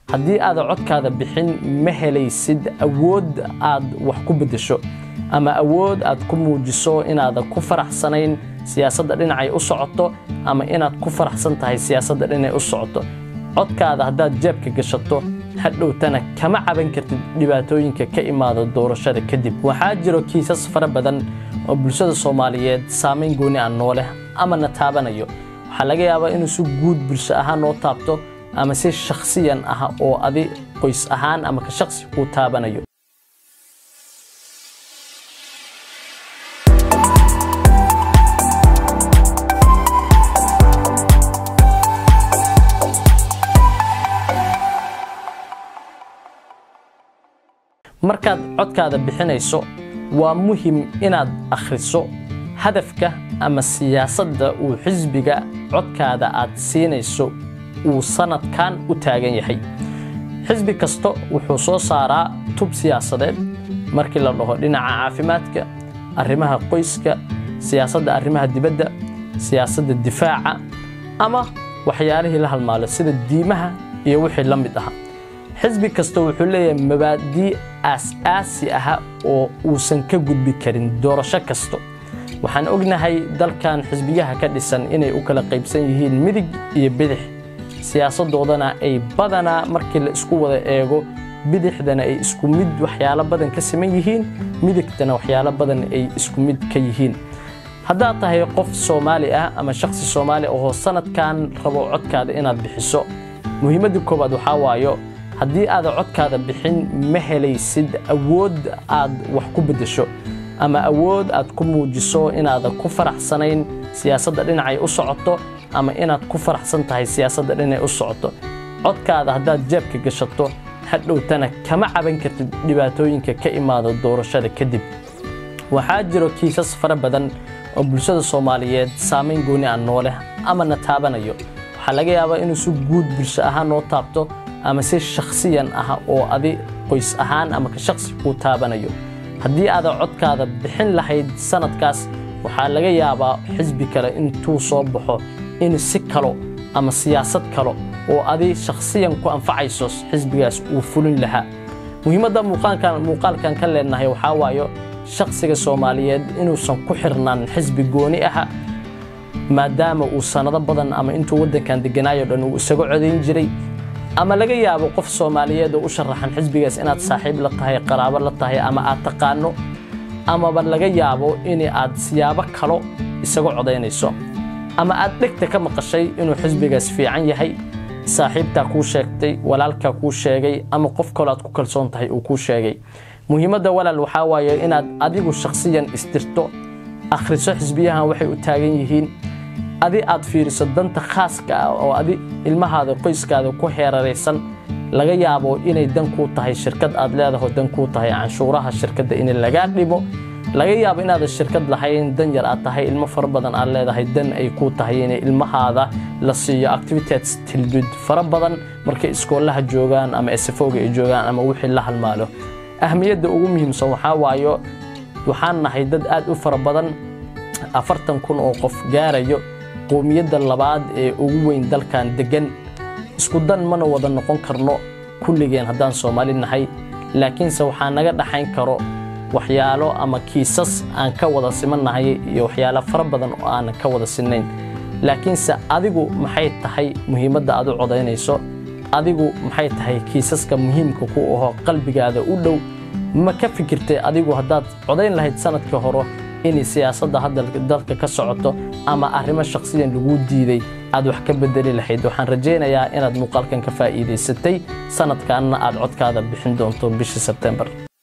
haddii aadan codkaada bixin ma helaysid awood aad wax ku beddesho ama awood aad ku muujiso inaadan ku faraxsanayn siyaasadda dhinacay u socoto ama inaad ku faraxsan tahay siyaasadda dhinacay u socoto codkaada haddaad jeebka gashato hadhowtana kama caban kartid dhibaatooyinka ka imaada doorashada kadib waxaa jiro kiisas fara badan oo bulshada soomaaliyeed saamayn gooni aan noo leh ama na taabanayo waxaa laga yaabaa inuu si guud bulsho ahaan noo taabto ama si shakhsiyan ah oo adi qoys ahaan ama ka shakhsi kuu taabanayo markaad codkaada bixinayso waa muhim inaad akhriso hadafka ama siyaasadda uu xisbiga codkaada aad siinayso uu sannadkan u taagan yahay xisbi kasta wuxuu soo saaraa tub siyaasadeed markii la dhaho dhinaca caafimaadka arrimaha qoyska siyaasadda arrimaha dibadda siyaasadda difaaca ama waxyaalihii la halmaalo sida diimaha iyo wixii la mid aha xisbi kasta wuxuu leeyahay mabaadii aas-aasi ah oo uusan ka gudbi karin doorasho kasto waxaan ognahay dalkan xisbiyaha ka dhisan inay u kala qaybsan yihiin midig iyo bidix siyaasadoodana ay badanaa markii la isku wada eego bidixdana ay isku mid waxyaalo badan ka siman yihiin midigtana waxyaalo badan ay isku mid ka yihiin haddaad tahay qof soomaali ah ama shakhsi soomaali ahoo sanadkan rabo codkaada inaad bixiso muhiimadda koowaad waxaa waayo haddii aadan codkaada bixin ma helaysid awood aad wax ku beddesho ama awood aad ku muujiso inaadan ku faraxsanayn siyaasadda dhinacay u socoto ama inaad ku faraxsan tahay siyaasadda dhinacay u socoto codkaada haddaad jeebka gashato hadhowtana kama caban kartid dhibaatooyinka ka imaada doorashada kadib waxaa jiro kiisas fara badan oo bulshada soomaaliyeed saamayn gooni aan noo leh ama na taabanayo waxaa laga yaabaa inuu si guud bulsho ahaan noo taabto ama si shakhsiyan ah oo adi qoys ahaan ama ka shakhsi kuu taabanayo haddii aadan codkaada bixin lahayd sanadkaas waxaa laga yaabaa xisbi kale intuu soo baxo in si kalo ama siyaasad kalo oo adi shakhsiyan ku anfacayso xisbigaas uu fulin lahaa muhiimadda muuqaalkan ka leenahay waxaa waayo shakhsiga soomaaliyeed inuusan ku xirnaan xisbi gooni aha maadaama uu sannado badan ama intuu waddankan deganaayo dhan uu isaga codayn jiray ama laga yaabo qof soomaaliyeed oo u sharaxan xisbigaas inaad saaxiib la tahay qaraabo la tahay ama aad taqaano amaba laga yaabo in aad siyaabo kalo isaga codaynayso ama aad dhegta ka maqashay inuu xisbigaas fiican yahay saaxiibtaa kuu sheegtay walaalkaa kuu sheegay ama qof kaloo aad ku kalsoon tahay uu kuu sheegay muhiimadda walaal waxaa waaye inaad adigu shakhsiyan istirto akhriso xisbiyahan waxay u taagan yihiin adi aad fiiriso danta khaaska ah oo adi ilmahaada qoyskaada ku heeraraysan laga yaabo inay dan kuu tahay shirkad aad leedaho dan kuu tahay canshuuraha shirkadda in lagaa dhimo laga yaabo inaadan shirkad lahayn dan yar aad tahay ilmo fara badan aad leedahay dan ay kuu tahay inay ilmahaada la siiyo activities tilbid fara badan markay iskoolaha joogaan ama esafooga ay joogaan ama wixii la halmaalo ahmiyadda ugu muhiimsan waxaa waayo waxaan nahay dad aad u fara badan afartan kun oo qof gaarayo qowmiyadda labaad ee ugu weyn dalkan deggan isku dan mana wada noqon karno kulligeen haddaan soomaali nahay laakiinse waxaa naga dhaxayn karo waxyaalo ama kiisas aan ka wada simannahay iyo waxyaalo fara badan oo aanan ka wada sinnayn laakiinse adigu maxay tahay muhiimadda aad u codaynayso adigu maxay tahay kiisaska muhiimka ku aho qalbigaada u dhow ma ka fikirtay adigu haddaad codayn lahayd sanadkii hore inay siyaasadda hadda dalka ka socoto ama arrimo shakhsiyan laguu diiday aad wax ka bedeli lahayd waxaan rajaynayaa inaad muuqaalkan ka faa'iidaysatay sanadkanna aad codkaada bixin doonto bishii sebtembar